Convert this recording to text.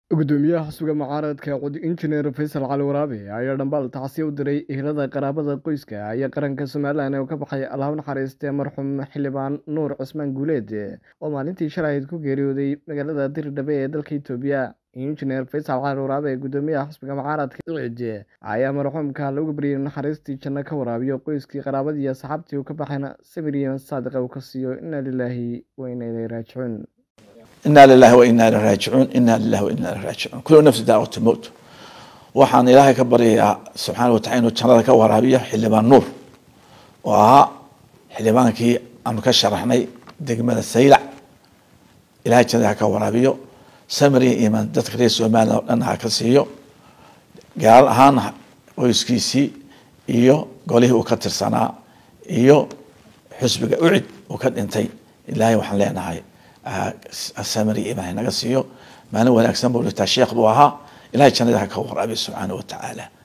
gudoomiyaha xisbiga mucaaradka cudi injineer faysal cali waraabe ayaa dhambaal tacsiya u diray ehelada qaraabada qoyska iyo qaranka somalilan ee uu ka baxay allaha naxariistee marxuum xildhibaan nuur cusmaan guuleed oo maalintii shalahayd ku geeriyooday magaalada diridhabe ee dalka itoobiya injineer faysal cali waraabe gudoomiyaha xisbiga mucaaradka cid ayaa marxuumka lagu baryay naxariistii janno ka waraabiyo qoyskii qaraabadii iyo asxaabtii uu ka baxayna sabir iyo saadiqa uu ka siiyo inaa lilaahi wa inaa ilayhi raajicuun ina lilahi wa ina ilay raajicuun ina lilahi wa ina ilay raajicuun kullu nafsi daawatu mowt waxaan ilaahay ka baryayaa subxaana watacala inuu jannada ka waraabiyo xildhibaan nuur oo ahaa xildhibaankii aanu ka sharaxnay degmada saylac ilahay jannada ha ka waraabiyo samir iyo iimaan dadka reer somalilan oo dhan ha ka siiyo gaar ahaan qoyskiisii iyo golihii uu ka tirsanaa iyo xusbiga ucid uu ka dhintay ilaahay waxaan leenahay samir iyo iimaan naga siiyo maalin wanaagsan buu dhintaa sheekh buu ahaa ilahay jannada ha ka waraabiyo subxaana wa tacaala